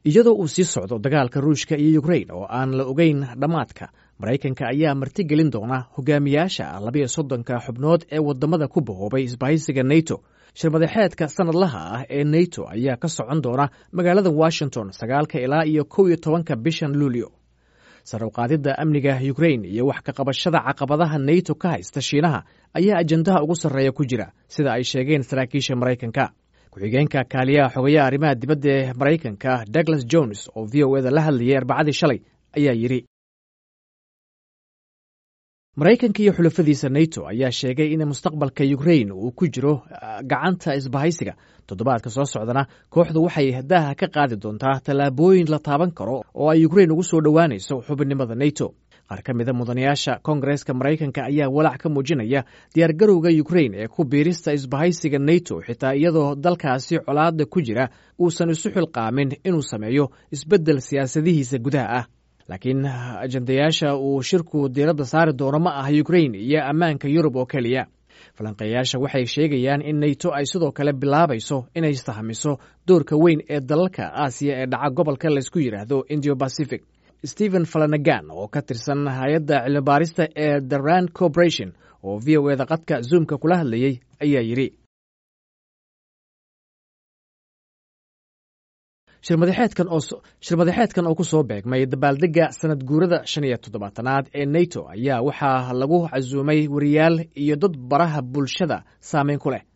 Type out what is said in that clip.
iyadoo uu sii socdo dagaalka ruushka iyo ukrain oo aan la ogeyn dhammaadka maraykanka ayaa martigelin doona hogaamiyaasha labiyo soddonka xubnood ee wadamada ku bahoobay isbahaysiga neto shirmadaxeedka sanadlaha ah ee neto ayaa ka socon doona magaalada washington sagaalka ilaa iyo kow iyo tobanka bishan luulyo sarowqaadidda amniga ukrain iyo wax ka qabashada caqabadaha neto ka haysta shiinaha ayaa ajandaha ugu sarreeya ku jira sida ay sheegeen saraakiisha maraykanka ku-xigeenka kaaliyaha xogayaha arrimaha dibadda ee maraykanka douglas jones oo v o eda la hadlayay arbacadii shalay ayaa yidhi maraykanka iyo xulafadiisa neto ayaa sheegay in mustaqbalka ukrain uu ku jiro gacanta isbahaysiga toddobaadka soo socdana kooxdu waxay daaha ka qaadi doontaa tallaabooyin la taaban karo oo ay ukrain ugu soo dhowaanayso xubinnimada neto qaar ka mida mudanayaasha koongareeska maraykanka ayaa walaac ka muujinaya diyaargarowga ukrain ee ku biirista isbahaysiga neto xitaa iyadoo dalkaasi colaada ku jira uusan isu xilqaamin inuu sameeyo isbeddel siyaasadihiisa gudaha ah laakiin ajandayaasha uu shirku diiradda saari doono ma ah ukrain iyo ammaanka yurub oo keliya falanqeeyaasha waxay sheegayaan in neto ay sidoo kale bilaabayso inay sahmiso doorka weyn ee dalalka aasiya ee dhaca gobolka laysku yidhaahdo indio pacific stephen falanagan oo ka tirsan hay-adda cilmibaarista ee the rand corporation oo v o eda qadka zoomka kula hadlayey ayaa yidhi shirmadaxeedkan oo ku soo beegmay dabaaldegga sanad guurada shan iyo toddobaatanaad ee neto ayaa waxaa lagu casuumay wariyaal iyo dad baraha bulshada saameyn ku leh